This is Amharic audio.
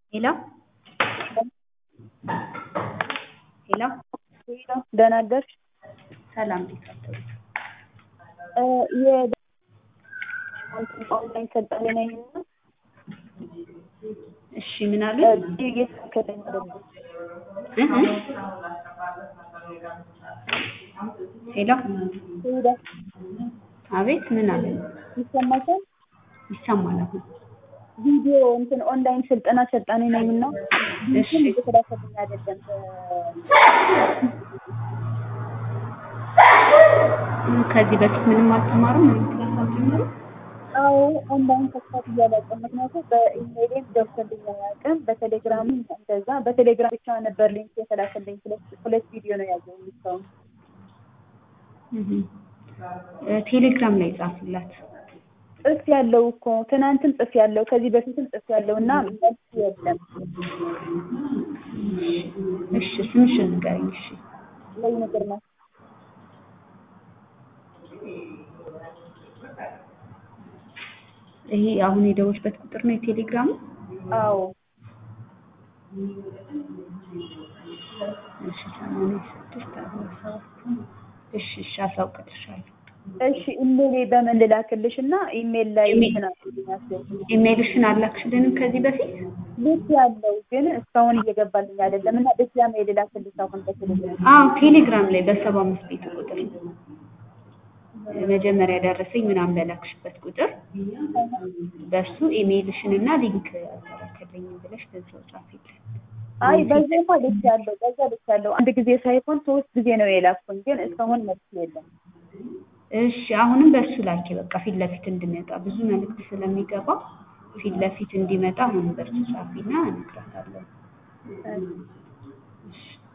ሄሎ ሄሎ ደህና አደርሽ? ሰላም እንዴት አደሩ? የኦንላይን ሰልጣኝ ነኝ እና እሺ ምን አሉ? እየተከለኝ አይደለም። እህ ሄሎ ሄዳ አቤት ምን አሉ? ይሰማሻል? ይሰማል አሁን ቪዲዮ እንትን ኦንላይን ስልጠና ሰልጣኝ ነኝ እና እሺ እየተላከልኝ አይደለም። ከዚህ በፊት ምንም አልተማሩም? ምንም ክላስ አልጀመሩም? አዎ ኦንላይን ተስፋት እያላቀም ምክንያቱም በኢሜይሌም ገብቶልኝ አያውቅም። በቴሌግራምም እንደዛ በቴሌግራም ብቻ ነበር ሊንክ የተላከልኝ። ሁለት ሁለት ቪዲዮ ነው ያዘው እስካሁን። እህ እ ቴሌግራም ላይ ጻፉላት። ጽፍ ያለው እኮ ትናንትም ጽፍ ያለው ከዚህ በፊትም ጽፍ ያለው እና መልስ የለም። እሺ ስምሽን ንገሪኝ። እሺ ላይ ነገር ነው ይሄ አሁን የደወልሽበት ቁጥር ነው የቴሌግራሙ? አዎ እሺ ሰማንያ ስድስት አርባ ሰባት እሺ እሺ አሳውቅልሻለሁ። እሺ ኢሜይሌ በምን ልላክልሽ እና ኢሜይል ላይ ኢሜይል- እንትን አድርጊልኝ ኢሜይልሽን አላክሽልንም ከዚህ በፊት? ልክ ያለው ግን እስካሁን እየገባልኝ አይደለም እና ድጋሜ ልላክልሽ አሁን በቴሌግራም አዎ ቴሌግራም ላይ በሰባ አምስት ቤት ቁጥር መጀመሪያ ደረሰኝ ምናምን በላክሽበት ቁጥር በሱ ኢሜይልሽን እና ሊንክ አልተላከልኝም ብለሽ በዛው ጻፊልን። አይ በዛማ ልክ ያለው በዛ ልክ ያለው አንድ ጊዜ ሳይሆን ሶስት ጊዜ ነው የላኩኝ ግን እስካሁን መልስ የለም። እሺ አሁንም በሱ ላኪ በቃ ፊት ለፊት እንድመጣ ብዙ መልዕክት ስለሚገባ ፊት ለፊት እንዲመጣ አሁንም በሱ ጻፊና እነግራታለሁ። እሺ